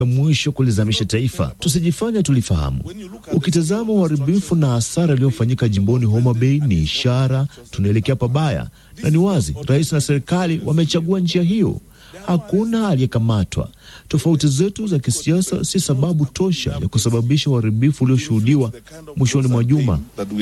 mwisho kulizamisha taifa. Tusijifanye tulifahamu. Ukitazama uharibifu na hasara iliyofanyika jimboni Homa Bay ni ishara tunaelekea pabaya, na ni wazi rais na serikali wamechagua njia hiyo. Hakuna aliyekamatwa. Tofauti zetu za kisiasa si sababu tosha ya kusababisha uharibifu ulioshuhudiwa mwishoni mwa juma.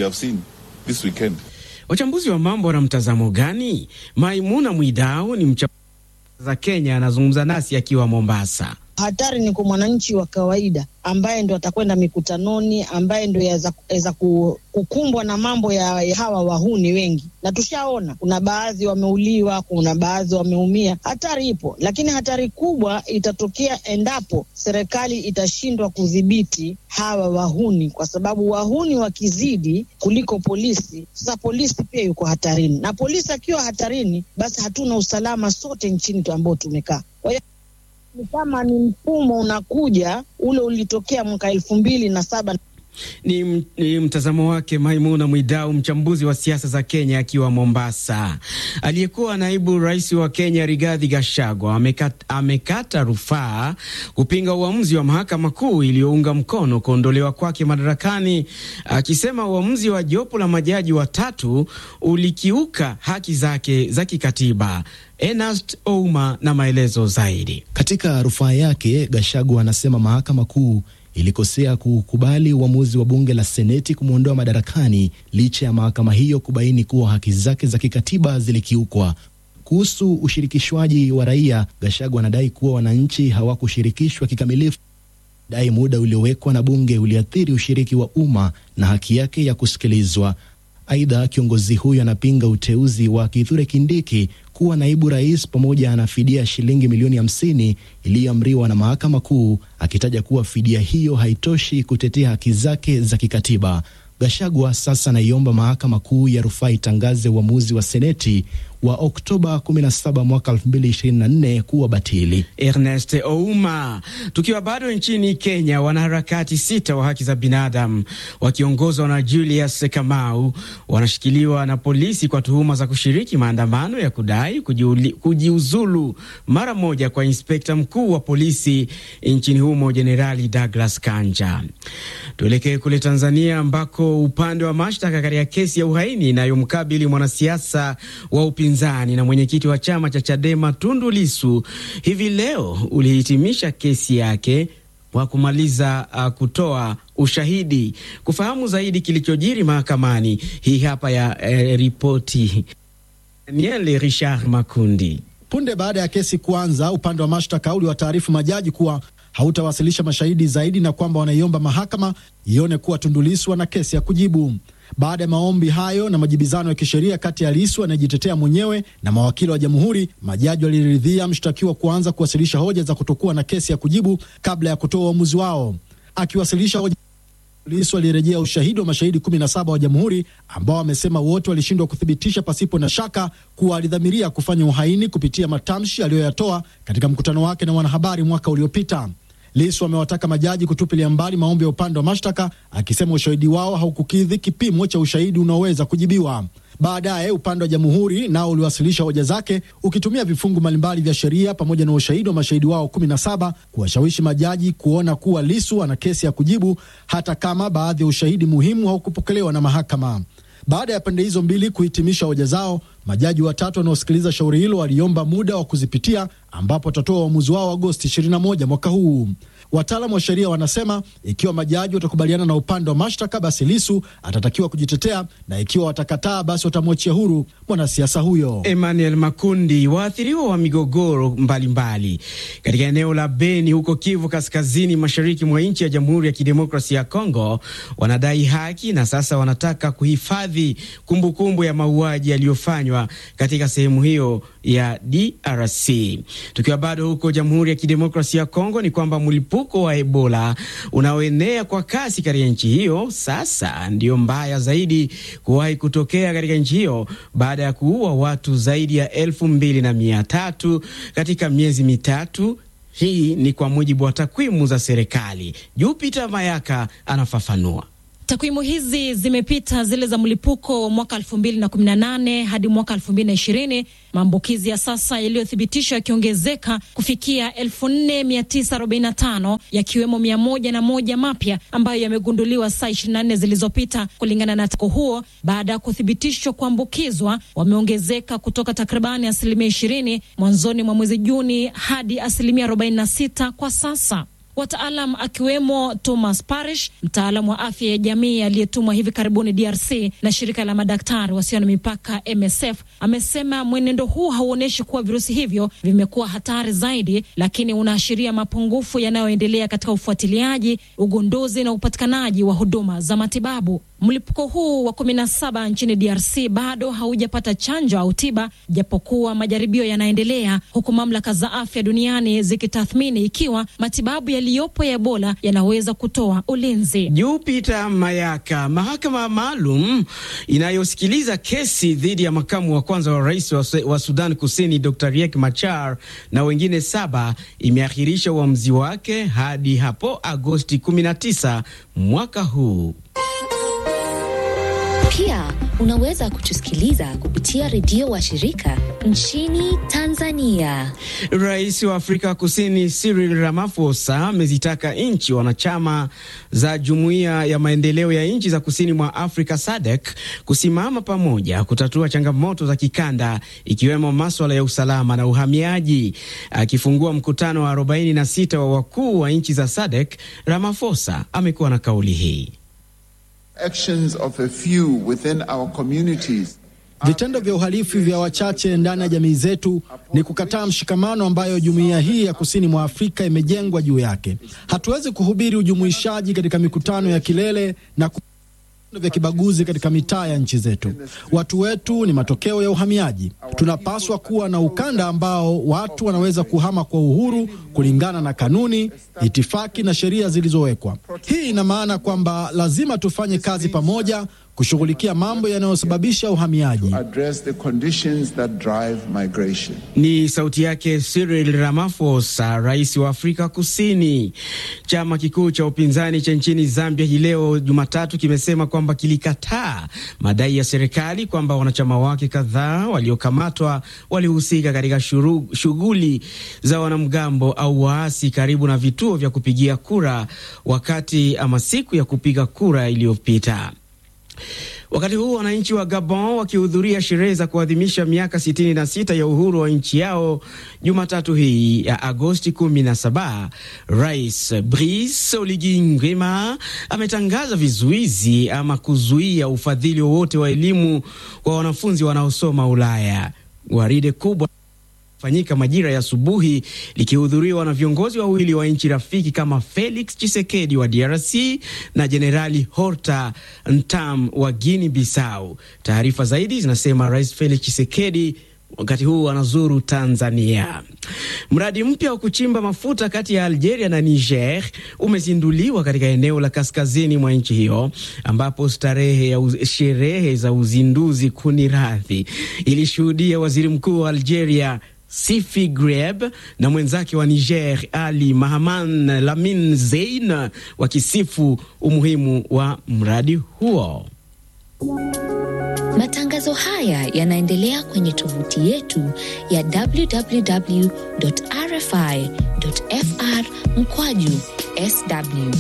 Wachambuzi wa mambo wana mtazamo gani? Maimuna Mwidau ni mchambuzi za Kenya, anazungumza nasi akiwa Mombasa. Hatari ni kwa mwananchi wa kawaida ambaye ndo atakwenda mikutanoni, ambaye ndo yaweza kukumbwa na mambo ya, ya hawa wahuni wengi, na tushaona kuna baadhi wameuliwa, kuna baadhi wameumia. Hatari ipo, lakini hatari kubwa itatokea endapo serikali itashindwa kudhibiti hawa wahuni, kwa sababu wahuni wakizidi kuliko polisi, sasa polisi pia yuko hatarini, na polisi akiwa hatarini, basi hatuna usalama sote nchini ambao tumekaa. Kwa hiyo ni kama ni mfumo unakuja ule ulitokea mwaka elfu mbili na saba. Ni, ni mtazamo wake Maimuna Mwidau, mchambuzi wa siasa za Kenya akiwa Mombasa. Aliyekuwa naibu rais wa Kenya Rigathi Gachagua amekata, amekata rufaa kupinga uamuzi wa mahakama kuu iliyounga mkono kuondolewa kwake madarakani, akisema uamuzi wa jopo la majaji watatu ulikiuka haki zake za kikatiba. Ernest Ouma na maelezo zaidi. Katika rufaa yake, Gachagua anasema mahakama kuu ilikosea kukubali uamuzi wa bunge la seneti kumwondoa madarakani licha ya mahakama hiyo kubaini kuwa haki zake za kikatiba zilikiukwa. Kuhusu ushirikishwaji wa raia, Gachagua anadai kuwa wananchi hawakushirikishwa kikamilifu, dai muda uliowekwa na bunge uliathiri ushiriki wa umma na haki yake ya kusikilizwa. Aidha, kiongozi huyo anapinga uteuzi wa Kithure Kindiki kuwa naibu rais pamoja na fidia shilingi milioni hamsini iliyoamriwa na mahakama kuu, akitaja kuwa fidia hiyo haitoshi kutetea haki zake za kikatiba. Gachagua sasa anaiomba mahakama kuu ya rufaa itangaze uamuzi wa seneti wa Oktoba 17 mwaka 2024 kuwa batili. Ernest Ouma. Tukiwa bado nchini Kenya, wanaharakati sita wa haki za binadamu wakiongozwa na Julius Kamau wanashikiliwa na polisi kwa tuhuma za kushiriki maandamano ya kudai kujiuli, kujiuzulu mara moja kwa inspekta mkuu wa polisi nchini humo Jenerali Douglas Kanja. Tuelekee kule Tanzania ambako upande wa mashtaka katika kesi ya uhaini inayomkabili mwanasiasa wa upinzani na mwenyekiti wa chama cha Chadema Tundu Lisu hivi leo ulihitimisha kesi yake kwa kumaliza uh, kutoa ushahidi. Kufahamu zaidi kilichojiri mahakamani, hii hapa ya eh, ripoti Daniel Richard Makundi. Punde baada ya kesi kuanza, upande wa mashtaka uliwataarifu majaji kuwa hautawasilisha mashahidi zaidi na kwamba wanaiomba mahakama ione kuwa Tundu Lissu ana kesi ya kujibu. Baada ya maombi hayo na majibizano ya kisheria kati ya Lissu anayejitetea mwenyewe na mawakili wa jamhuri, majaji waliridhia mshtakiwa kuanza kuwasilisha hoja za kutokuwa na kesi ya kujibu kabla ya kutoa uamuzi wao. Akiwasilisha hoja Lissu alirejea ushahidi wa mashahidi 17 wa jamhuri ambao wamesema wote walishindwa kuthibitisha pasipo na shaka kuwa alidhamiria kufanya uhaini kupitia matamshi aliyoyatoa katika mkutano wake na wanahabari mwaka uliopita. Lissu amewataka majaji kutupilia mbali maombi ya upande wa mashtaka akisema ushahidi wao haukukidhi kipimo cha ushahidi unaoweza kujibiwa. Baadaye upande wa jamhuri nao uliwasilisha hoja zake ukitumia vifungu mbalimbali vya sheria pamoja na ushahidi wa mashahidi wao 17 kuwashawishi majaji kuona kuwa Lissu ana kesi ya kujibu hata kama baadhi ya ushahidi muhimu haukupokelewa na mahakama. Baada ya pande hizo mbili kuhitimisha hoja zao, majaji watatu wanaosikiliza shauri hilo waliomba muda wa kuzipitia, ambapo watatoa uamuzi wao Agosti 21 mwaka huu. Wataalamu wa sheria wanasema ikiwa majaji watakubaliana na upande wa mashtaka, basi Lisu atatakiwa kujitetea, na ikiwa watakataa, basi watamwachia huru mwanasiasa huyo. Emmanuel Makundi. Waathiriwa wa migogoro mbalimbali katika eneo la Beni huko Kivu Kaskazini, mashariki mwa nchi ya Jamhuri ya Kidemokrasia ya Kongo wanadai haki na sasa wanataka kuhifadhi kumbukumbu ya mauaji yaliyofanywa katika sehemu hiyo ya DRC. Tukiwa bado huko Jamhuri ya Kidemokrasia ya Kongo, ni kwamba mlipuko wa Ebola unaoenea kwa kasi katika nchi hiyo sasa ndio mbaya zaidi kuwahi kutokea katika nchi hiyo baada ya kuua watu zaidi ya elfu mbili na mia tatu katika miezi mitatu. Hii ni kwa mujibu wa takwimu za serikali. Jupiter Mayaka anafafanua. Takwimu hizi zimepita zile za mlipuko mwaka 2018 hadi mwaka 2020, maambukizi ya sasa yaliyothibitishwa yakiongezeka kufikia 4945 yakiwemo 101 mapya ambayo yamegunduliwa saa 24 zilizopita. Kulingana na tako huo, baada ya kuthibitishwa kuambukizwa wameongezeka kutoka takribani asilimia 20 mwanzoni mwa mwezi Juni hadi asilimia 46 kwa sasa. Wataalam akiwemo Thomas Parish, mtaalam wa afya ya jamii aliyetumwa hivi karibuni DRC na shirika la madaktari wasio na mipaka MSF, amesema mwenendo huu hauonyeshi kuwa virusi hivyo vimekuwa hatari zaidi, lakini unaashiria mapungufu yanayoendelea katika ufuatiliaji, ugunduzi na upatikanaji wa huduma za matibabu. Mlipuko huu wa kumi na saba nchini DRC bado haujapata chanjo au tiba, japokuwa majaribio yanaendelea, huku mamlaka za afya duniani zikitathmini ikiwa matibabu yaliyopo ya Ebola yanaweza kutoa ulinzi. Jupiter Mayaka. Mahakama maalum inayosikiliza kesi dhidi ya makamu wa kwanza wa rais wa, wa Sudan Kusini Dr. Riek Machar na wengine saba imeahirisha uamuzi wake hadi hapo Agosti 19 mwaka huu. Pia unaweza kutusikiliza kupitia redio wa shirika nchini Tanzania. Rais wa Afrika Kusini Cyril Ramaphosa amezitaka nchi wanachama za Jumuiya ya Maendeleo ya Nchi za Kusini mwa Afrika SADC kusimama pamoja kutatua changamoto za kikanda ikiwemo maswala ya usalama na uhamiaji. Akifungua mkutano wa 46 wa wakuu wa nchi za SADC, Ramaphosa amekuwa na kauli hii. Actions of a few within our communities. Vitendo vya uhalifu vya wachache ndani ya jamii zetu ni kukataa mshikamano ambayo jumuiya hii ya kusini mwa Afrika imejengwa juu yake. Hatuwezi kuhubiri ujumuishaji katika mikutano ya kilele na vya kibaguzi katika mitaa ya nchi zetu. Watu wetu ni matokeo ya uhamiaji. Tunapaswa kuwa na ukanda ambao watu wanaweza kuhama kwa uhuru kulingana na kanuni, itifaki na sheria zilizowekwa. Hii ina maana kwamba lazima tufanye kazi pamoja kushughulikia mambo yanayosababisha uhamiaji. Ni sauti yake Cyril Ramaphosa, rais wa Afrika Kusini. Chama kikuu cha upinzani cha nchini Zambia hii leo Jumatatu kimesema kwamba kilikataa madai ya serikali kwamba wanachama wake kadhaa waliokamatwa walihusika katika shughuli za wanamgambo au waasi karibu na vituo vya kupigia kura wakati ama siku ya kupiga kura iliyopita. Wakati huu wananchi wa Gabon wakihudhuria sherehe za kuadhimisha miaka 66 ya uhuru wa nchi yao Jumatatu hii ya Agosti 17, Rais Brice Oligui Nguema ametangaza vizuizi ama kuzuia ufadhili wowote wa elimu kwa wanafunzi wanaosoma Ulaya. Gwaride kubwa fanyika majira ya asubuhi likihudhuriwa na viongozi wawili wa nchi rafiki kama Felix Tshisekedi wa DRC na Jenerali Horta Ntam wa Guinea Bissau. Taarifa zaidi zinasema Rais Felix Tshisekedi wakati huu anazuru Tanzania. Mradi mpya wa kuchimba mafuta kati ya Algeria na Niger umezinduliwa katika eneo la kaskazini mwa nchi hiyo, ambapo starehe ya uz sherehe za uzinduzi kuni radhi ilishuhudia waziri mkuu wa Algeria Sifi Greb na mwenzake wa Niger Ali Mahaman Lamin Zein wakisifu umuhimu wa mradi huo. Matangazo haya yanaendelea kwenye tovuti yetu ya www.rfi.fr mkwaju sw.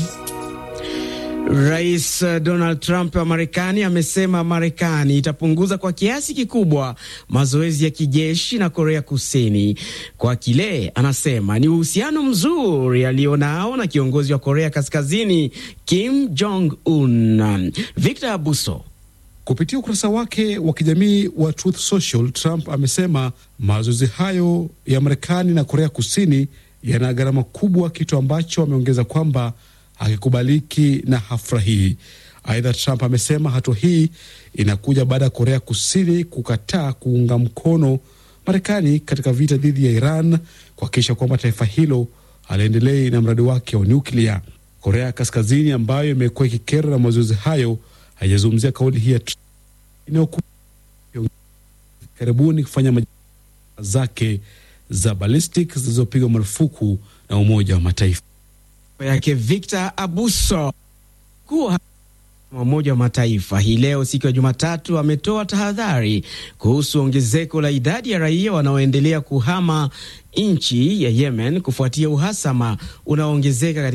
Rais Donald Trump wa Marekani amesema Marekani itapunguza kwa kiasi kikubwa mazoezi ya kijeshi na Korea Kusini kwa kile anasema ni uhusiano mzuri alionao na kiongozi wa Korea Kaskazini Kim Jong Un. Victor Abuso Kupitia ukurasa wake wa kijamii wa Truth Social, Trump amesema mazoezi hayo ya Marekani na Korea Kusini yana gharama kubwa, kitu ambacho ameongeza kwamba hakikubaliki na hafurahii. Aidha, Trump amesema hatua hii inakuja baada ya Korea Kusini kukataa kuunga mkono Marekani katika vita dhidi ya Iran, kuhakikisha kwamba taifa hilo haliendelei na mradi wake wa nyuklia. Korea Kaskazini ambayo imekuwa ikikera na mazoezi hayo haijazungumzia kauli hii ya inayokuja karibuni kufanya majaribio zake za ballistic zilizopigwa marufuku na Umoja wa Mataifa yake Victor Abuso kuwa Umoja wa Mataifa hii leo siku ya Jumatatu ametoa tahadhari kuhusu ongezeko la idadi ya raia wanaoendelea kuhama nchi ya Yemen kufuatia uhasama unaoongezeka